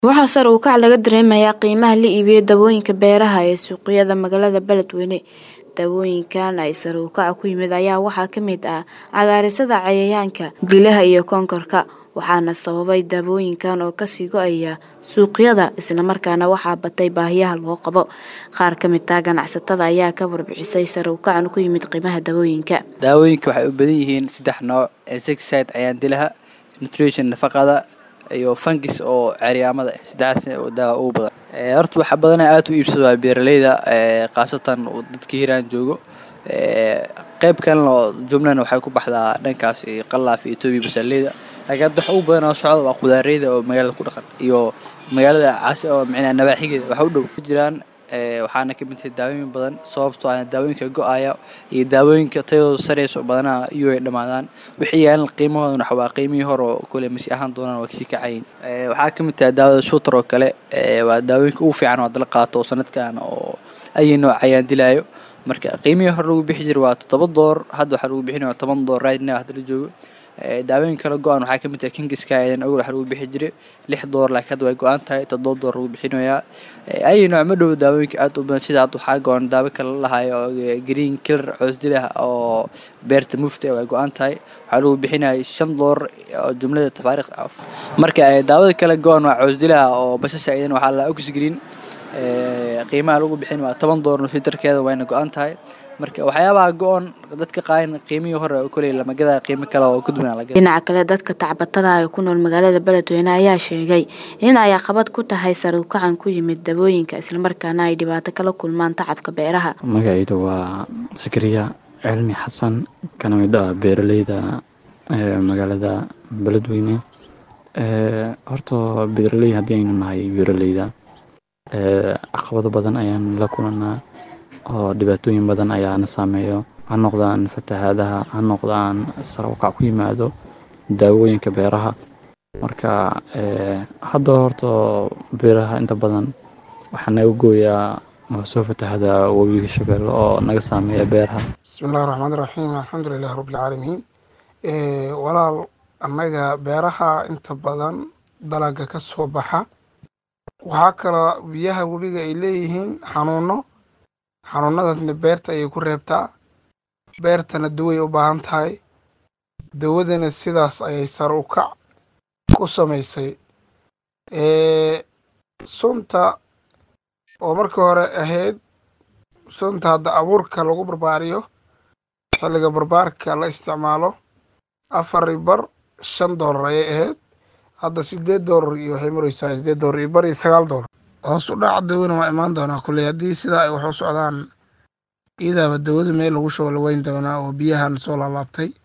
Waxaa sare u kac laga dareemayaa qiimaha la iibiyo dawooyinka beeraha ee suuqyada magaalada Beledweyne. Dawooyinkan ay sare u kaca ku yimid ayaa waxaa ka mid ah cagaarsada cayayaanka, dilaha iyo koonkorka, waxaana sababay dawooyinkan oo kasii go'aya suuqyada isla markaana waxaa batay baahiyaha loo qabo. Qaar ka mid ah ganacsatada ayaa ka warbixisay sare u kacan ku yimid qiimaha dawooyinka. Daawooyinka waxay u badan yihiin saddex nooc insecticide cayayaan dilaha, nutrition nafaqada iyo fungis oo cayayaamada saddexdaas oo daawo ugu badan. Ee horta waxa badan aad u iibsado waa beeralayda ee qaasatan dadka hiiraan joogo ee qayb kalena oo jumlana waxay ku baxdaa dhankaas iyo qallaaf iyo toobi basaleyda. Laakiin hadda waxa ugu badan oo socda waa qudaareyda oo magaalada ku dhaqan iyo magaalada caasi oo micnaa nawaaxigeeda waxa u dhow ku jiraan ee waxaana ka mid ah daawooyin badan sababtoo ah daawooyinka go'aya iyo daawooyinka tayadooda sareyso badanaa iyo ay dhamaadaan wixii yaalan qiimahooda waxa waa qiimihii hore oo kule masi ahaan doonaan waa kasii kacayin ee waxaa ka mid ah daawada shooter oo kale ee waa daawooyinka ugu fiican oo hadda la qaato oo sanadkan oo ay nooc cayayaan dilaayo marka qiimihii hore lagu bixi jiray waa toddoba door hadda waxaa lagu bixinayaa toban door right now hadda la joogo ee daawooyin kala go'an waxaa ka mid ah kingiska ayadana awal waxaa lagu bixi jiray lix door laakiin hadda way go'an tahay toddoba door lagu bixinayaa ay nooc ma dhow daawooyinka aad u badan sida hadda waxaa go'an daawo kale la lahayo oo green killer coos dilah oo beerta mufti way go'an tahay waxaa lagu bixinayaa shan door oo jumlada tafaariiq af marka daawada kale go'an waa coos dilah oo basasha ayadana waxaa la ox green ee qiimaha lagu bixin waa toban door nusiterkeeda wayna go'an tahay marka waxyaabaha go'an dadka qaayin qiimihii hore oo kuley lama gadaa qiimo kale oo ku duwan la gadaa Dhinaca kale dadka tacbatada ah ee ku nool magaalada Beledweyne ayaa sheegay in ay caqabad ku tahay sare u kacan ku yimid dawooyinka isla markaana ay dhibaato kala kulmaan tacabka beeraha. magacayda waa Sakariya Cilmi Xasan kana mid ah beeralayda ee magaalada Beledweyne ee horta beeraley haddii aynu nahay beeralayda ee caqabado badan ayaan la kulanaa oo dhibaatooyin badan ayaana saameeyo ha noqdaan fatahaadaha ha noqdaan sare u kac ku yimaado daawooyinka beeraha marka ee hadda horta beeraha inta badan waxaa naga gooyaa oo soo fatahada webiga shabeelle oo naga saameeya beeraha بسم الله الرحمن الرحيم الحمد لله رب العالمين ee walaal annaga beeraha inta badan dalaga ka soo baxa waxaa kaloo biyaha webiga ay leeyihiin xanuuno xanuunadaasna beerta ayay ku reebtaa beertana daway u baahan tahay dawadana sidaas ayay sare u kac ku samaysay ee sunta oo markii hore ahayd sunta hadda abuurka lagu barbaariyo xilliga barbaarka la isticmaalo afar iyo bar shan doolar ayay ahayd hadda sideed doolar iyo waxay maraysaa sideed doolar iyo bar iyo sagaal doolar hoos u dhaca dawana waa imaan doonaa kulley haddii sidaa ay wax u socdaan iyadaaba dawada meel lagu shubo la weyn doonaa oo biyahan soo laalaabtay